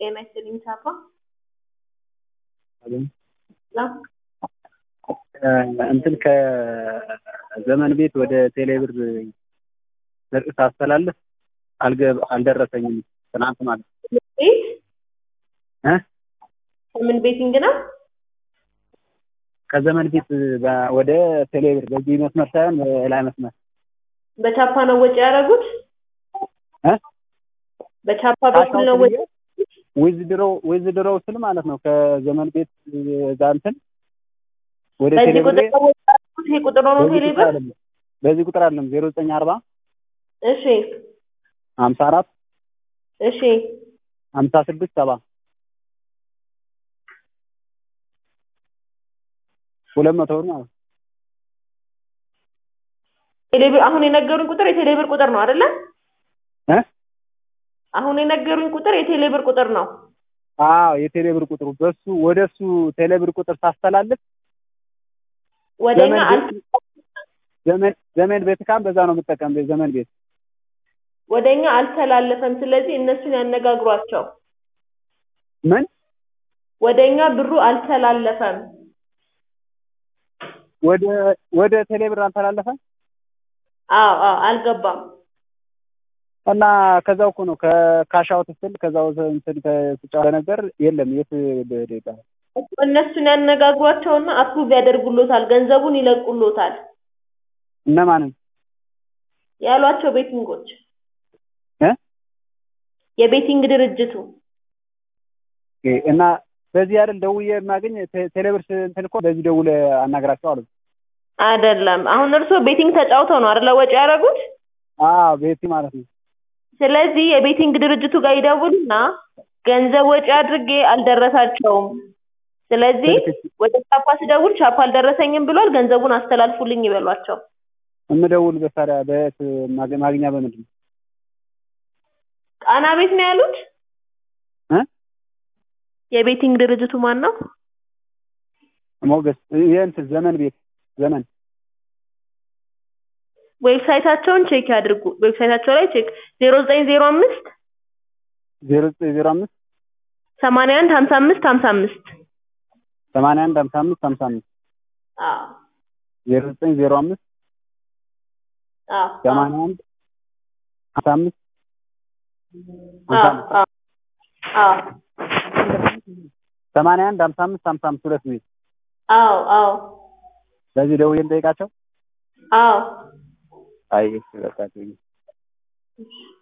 ጤና ይስጥልኝ ሳፋ እንትን ከዘመን ቤት ወደ ቴሌብር ስርቅ ሳስተላልፍ አልገ- አልደረሰኝም ትናንት ማለት ነው። ቤት እ ከምን ቤቲንግ ነው? ከዘመን ቤት በ- ወደ ቴሌብር በዚህ መስመር ሳይሆን በላይ መስመር በቻፓ ነው ወጪ ያደረጉት? እ በቻፓ በኩል ነው ወጪ ዊዝድሮ ዊዝድሮ ስል ማለት ነው ከዘመን ቤት እዛ እንትን ወደ በዚህ ቴሌብር ቁጥር ነው ወጪ ያደረጉት? ይሄ ቁጥር ነው በዚህ ቁጥር ቴሌብር? አይደለም በዚህ ቁጥር አይደለም ዜሮ ዘጠኝ አርባ እሺ ሀምሳ አራት እሺ ሀምሳ ስድስት ሰባ ሁለት መቶ ብር ማለት ነው። ቴሌብር አሁን የነገሩኝ ቁጥር የቴሌብር ቁጥር ነው አይደለ? እ አሁን የነገሩኝ ቁጥር የቴሌብር ቁጥር ነው። አዎ የቴሌብር ቁጥሩ በሱ ወደ እሱ ቴሌብር ቁጥር ሳስተላልፍ ወደኛ ዘመን አል ቤት ዘመን ዘመን ቤት ካም በዛ ነው የምጠቀም ዘመን ቤት ወደኛ አልተላለፈም። ስለዚህ እነሱን ያነጋግሯቸው። ምን ወደኛ ብሩ አልተላለፈም። ወደ ወደ ቴሌብር አልተላለፈም አዎ አዎ አልገባም። እና ከዛው እኮ ነው ከካሻውት ስል ከዛው እንትን ከስጫው ነገር የለም የት በሄደ ይባላል እነሱን ያነጋግሯቸውና አፕሩቭ ያደርጉሎታል፣ ገንዘቡን ይለቁሎታል እነማንን ያሏቸው ቤቲንጎች እ የቤቲንግ ድርጅቱ ኦኬ። እና በዚህ አይደል ደውዬ የማገኝ ቴ- ቴሌብር ስ- እንትን እኮ በዚህ ደውለ አናግራቸው አሉ። አይደለም። አሁን እርስዎ ቤቲንግ ተጫውተው ነው አይደለ ወጪ ያደረጉት? አዎ ቤቲ ማለት ነው። ስለዚህ የቤቲንግ ድርጅቱ ጋር ይደውሉና ገንዘብ ወጪ አድርጌ አልደረሳቸውም፣ ስለዚህ ወደ ቻፓ ስደውል ቻፓ አልደረሰኝም ብሏል፣ ገንዘቡን አስተላልፉልኝ ይበሏቸው። የምደውል በታዲያ በየት ማገ- ማግኛ በምንድን ነው? ቃና ቤት ነው ያሉት? እ የቤቲንግ ድርጅቱ ማን ነው? ሞገስ የእንትን ዘመን ቤት ዘመን ዌብሳይታቸውን ቼክ ያድርጉ። ዌብሳይታቸው ላይ ቼክ ዜሮ ዘጠኝ ዜሮ አምስት ዜሮ ዘጠኝ ዜሮ አምስት ሰማንያ አንድ ሀምሳ አምስት ሀምሳ አምስት ሰማንያ አንድ ሀምሳ አምስት ሀምሳ አምስት አዎ ዜሮ ዘጠኝ ዜሮ አምስት አዎ ሰማንያ አንድ ሀምሳ አምስት አዎ አዎ አዎ ሰማንያ አንድ ሀምሳ አምስት ሀምሳ አምስት ሁለት ቤት አዎ አዎ በዚህ ደውዬ ልጠይቃቸው። አዎ አይ በቃ